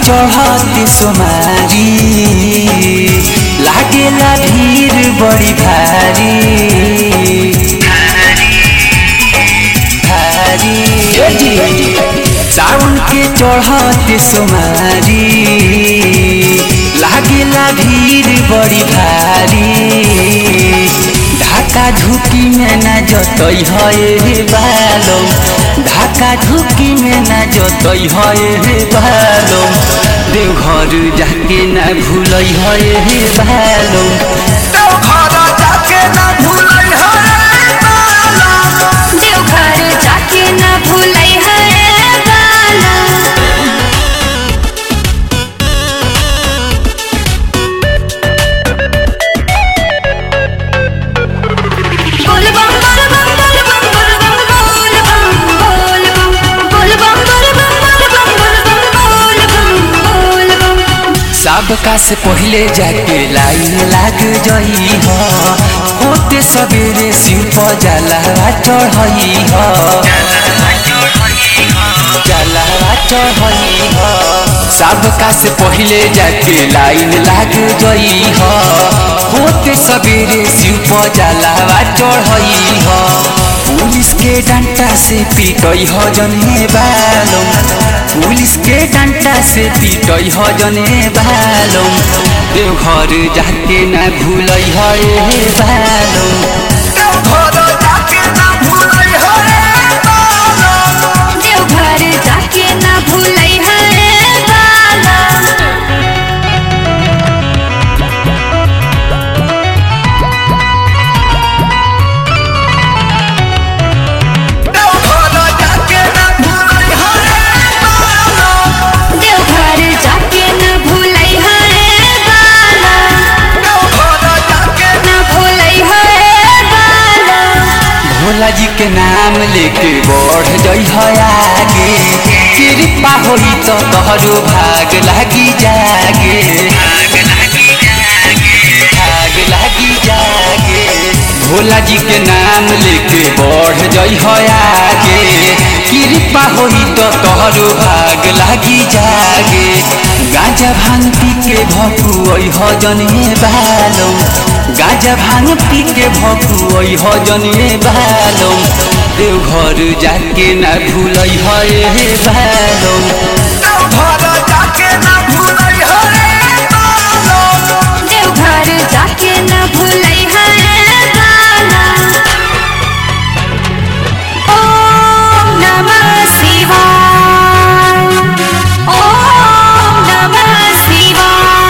चढ़ते सोमारी लागेला भीड़ बड़ी भारी भारी सावन के चढ़ते सोमारी लागेला भीड़ बड़ी भारी ढाका झुकी में न जतई है बालो ढाका झुकी में न जतई है बालो देवघर जाके न भूलई है बालो देवघर जाके ना भूलै है बाला देवघर जाके न भूलै है बाला बोल बम बोल बम बोल बम बोल बम बोल बम बोल बम बोल बम बोल बम बोल बम बोल बम बोल बम बोल बम सबका से पहले जाके लाइन लाग जई हो होते सवेरे शिव पर जलावा चढ़ई हो जलावा चढ़ई हो सबका से पहले जाके लाइन लाग जई हो होते सवेरे शिव पर जलावा चढ़ई हो पुलिस के डंटा से पीटई हो जने बालो पुलिस के डंटा से पीटई हो जने बालो देवघर जाके न भूलई हो ए बालो देवघर जाके ना भूलै है बाला देवघर जाके न भूलै है बाला देवघर जाके ना भूलै है बाला देवघर जाके न भूलै है बाला देवघर जाके न भूलै है बाला भोला जी के नाम लेके बढ़ जई हो आगे कृपा होई तो तोहरो भाग लागी जागे भाग लागी जागे भोला जी के नाम लेके बढ़ जई हो आगे कृपा होई तो तोहरो भाग लागी जागे गांजा भांग पी के भकुई हो जने बालो गांजा भांग पी के भकुई हो जने बालो देवघर जाके ना भूलई हो ए बालो देवघर जाके ना भूलै है बाला देवघर जाके न भूलै है बाला ओम नमः शिवाय ओम नमः शिवाय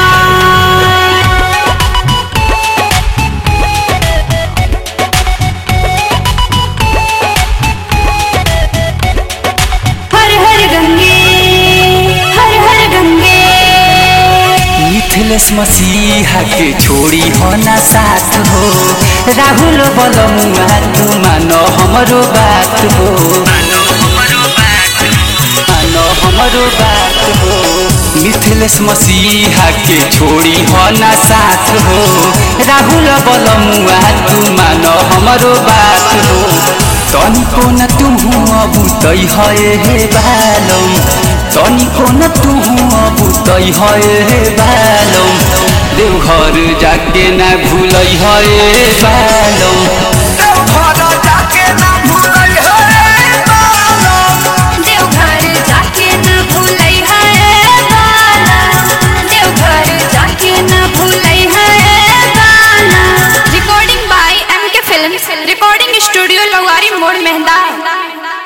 हर हर गंगे हर हर गंगे मिथिलेश मसीहा के छोड़ी हो ना साथ हो राहुल बलमुआ तू मानो हमरो बात हो मानो हमरो बात हो मिथिलेश मसीहा के छोड़ी हो ना साथ हो राहुल बलमुआ तू मानो हमरो बात हो तनिको न तुहु अबुतै है हे बालम तनिको न तुहु अबुतै है हे बालम देवघर जाके न भूलै है बालम